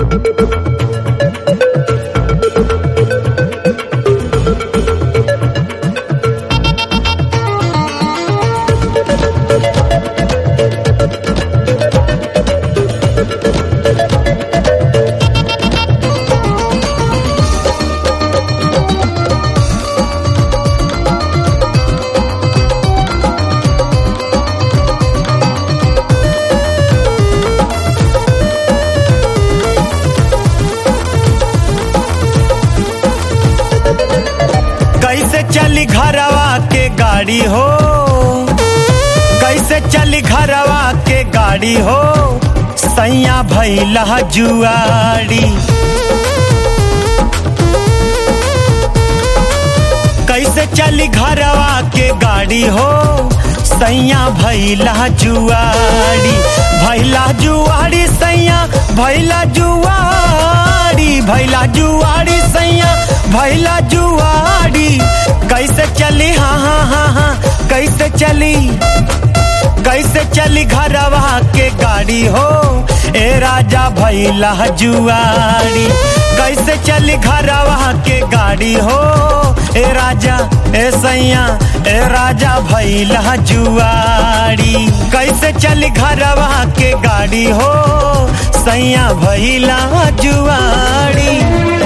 कैसे चली घरवा के गाड़ी हो कैसे चली घरवा के गाड़ी हो सैया भैला जुआड़ी कैसे चली घरवा के गाड़ी हो सैया भैला जुआड़ी भैला जुआड़ी सैया भैला जुआड़ी भैला जुआड़ी सैया भैला जुआड़ी कैसे चली हाँ हाँ हाँ हाँ कैसे चली कैसे चली घरवा के गाड़ी हो ए राजा भैला जुआड़ी कैसे चली घरवा के गाड़ी हो ए राजा ए सैया ए राजा भैला जुआड़ी कैसे चली घरवा के गाड़ी हो सैया भैला जुआड़ी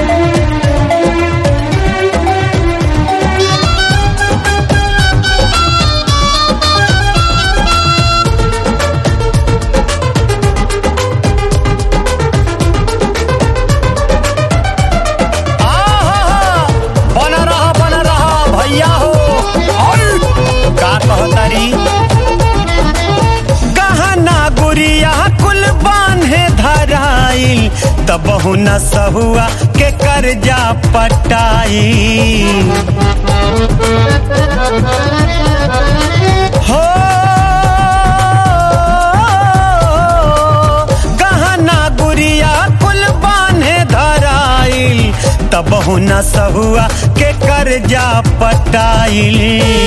आहा, बन रहा बन रहा भैया हो और का कहतारी गहना गुड़िया कुल बांधे धराइल तबहु न सहुआ के कर्जा पटाई हो गहना गुड़िया कुल बांधे धराइल तबहु न सहुआ के कर्जा पटाइल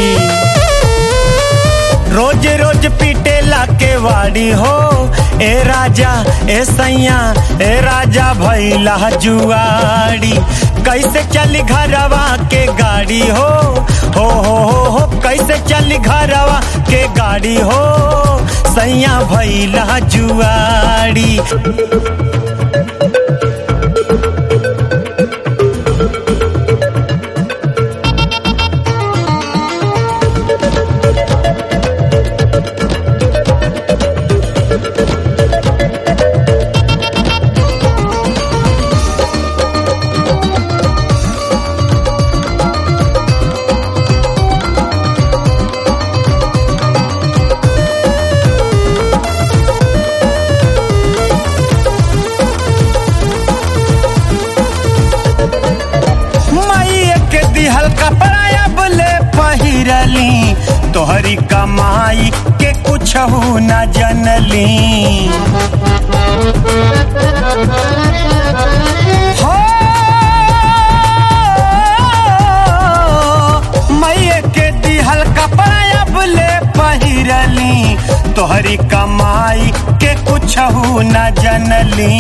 रोज रोज पीटेला के वाड़ी हो ए राजा ए सैया ए राजा भैला जुआड़ी कैसे चली घरवा के गाड़ी हो हो हो हो हो कैसे चली घरवा के गाड़ी हो सैया भैला जुआड़ी मई के दिहल कपड़ा अब ले पहिरली तोहरी कमाई के कुछ न जनली हो मई के दिहल कपड़ा अब ले पहिरली तोहरी कमाई के कुछ न जनली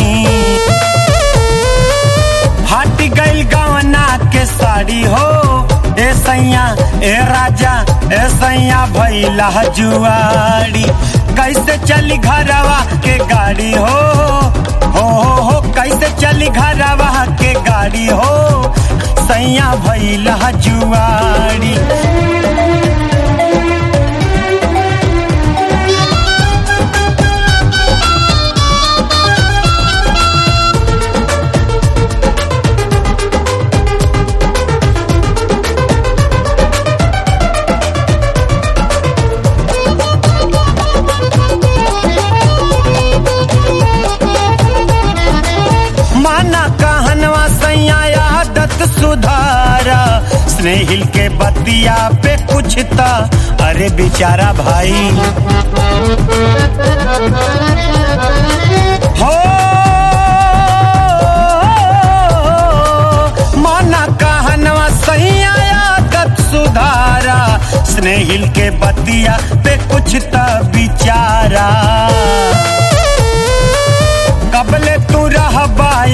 हट गइल गवना के साड़ी हो ए सैया ए राजा ए सैया भैला जुआड़ी कैसे चली घरवा के गाड़ी हो हो हो हो कैसे चली घरवा के गाड़ी हो सैया भैला जुआड़ी माना कहनवा सैया आदत सुधारा स्नेहिल के बतिया पे कुछ था अरे बेचारा भाई हो माना कहनवा सैया आदत सुधारा स्नेहिल के बतिया पे कुछ था बिचारा कबले तू रहबा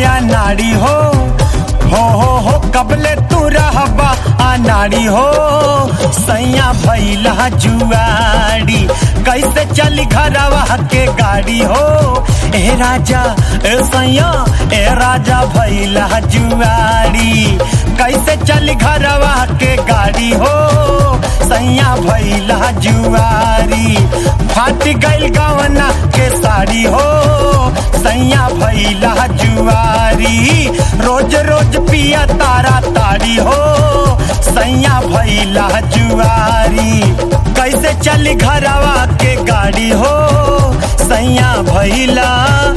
ताड़ी हो सैया भैला जुआरी कैसे चली घरवा के गाड़ी हो ए राजा ए सैया ए राजा भैला जुआरी कैसे चली घरवा के गाड़ी हो सैया भैला जुआरी फाट गइल गवना के साड़ी हो सैया भैला जुआरी रोज रोज पिया तारा ताड़ी हो सैया भैला जुआरी कैसे चली घरवा के गाड़ी हो सैया भैला